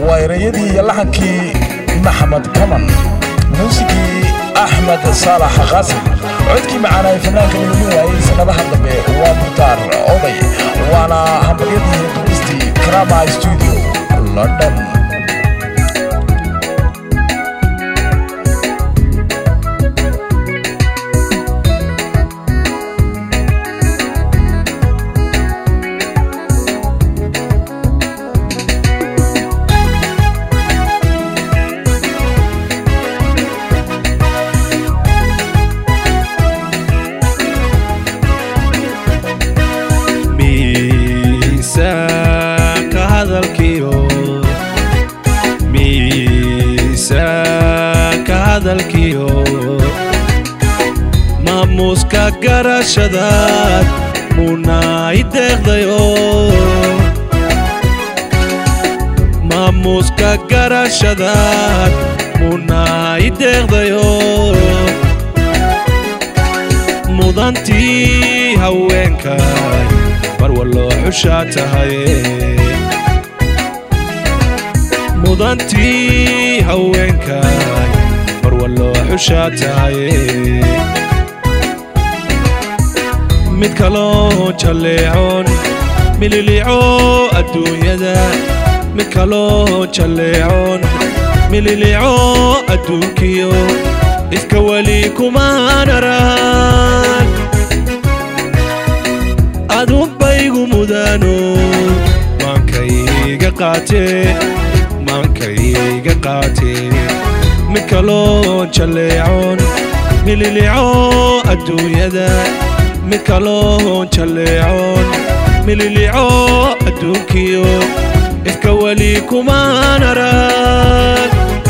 waa ereyadii iyo laxankii maxamed kaman muusigii axmed saalax qaasim codkii macaanaay fanaanka lagu waayey sannadaha dambe waa mukhtaar oday waana hambaryadii duristii krama studio london miisaanka hadalkiyo miisaanka hadalkiyo maamuuska garashadaad munaay deeqdayo maamuuska garashadaad munaay deeqdayo mudantii haweenkay mar walloo xushaa tahay mudantii haweenkay mar walloo xushaa tahay mid kaloo jalleecoon mililico adduunyada mid kaloo jalleecoon mililico adduunkiyo iska weli kumaan arag adunbaygu mudaano maankayga qaatee maankayga qaatee mid kaloo jalleecoon mililico adduunyada mid kaloo jalleecoon mililico adduunkiyo iska weli kumaan arag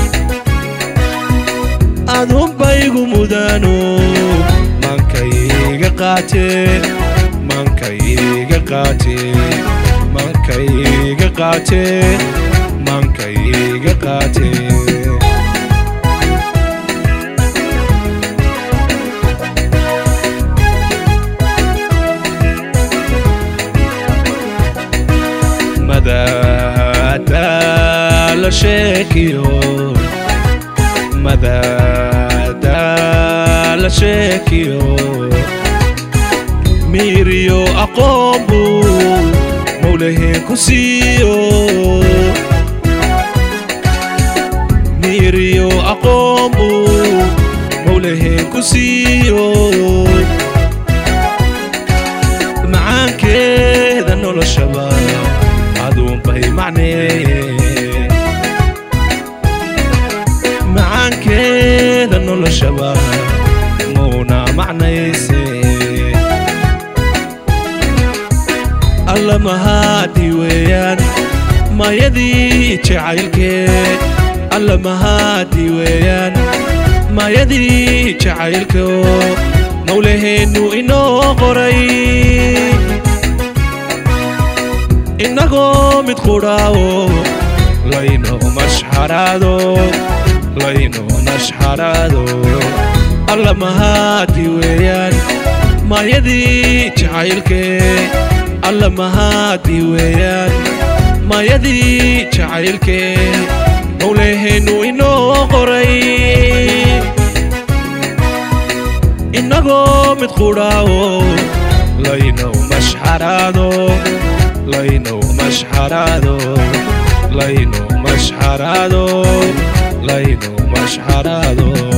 adunbaygu mudaano maankayga qaatee maankayga qaatee maankayga qaatee maankayga qaatee madaada la sheekiyo madaada la sheekiyo miiriyo aqoon buu mawlaheen ku siiyo miiriyo aqoon buu mawlaheen ku siiyo macaankeeda noloshaba aduunbay macneeye macaankeeda noloshaba muuna macnayse alla mahaadii weeyaan maayadii jacaylkee alla mahaadii weeyaan maayadii jacaylkoo mawlaheennu inoo qoray innagoo mid qudhaawo layno mashxaraado layno mashxaraado alla mahaadii weeyaan maayadii jacaylkee alla mahaadii weeyaan maayadii jacaylkee mawlaheennu inoo qoray innagoo mid qudhaawo laynow mashxaraado laynow mashxaraado laynow mashxaraado laynow mashxaraado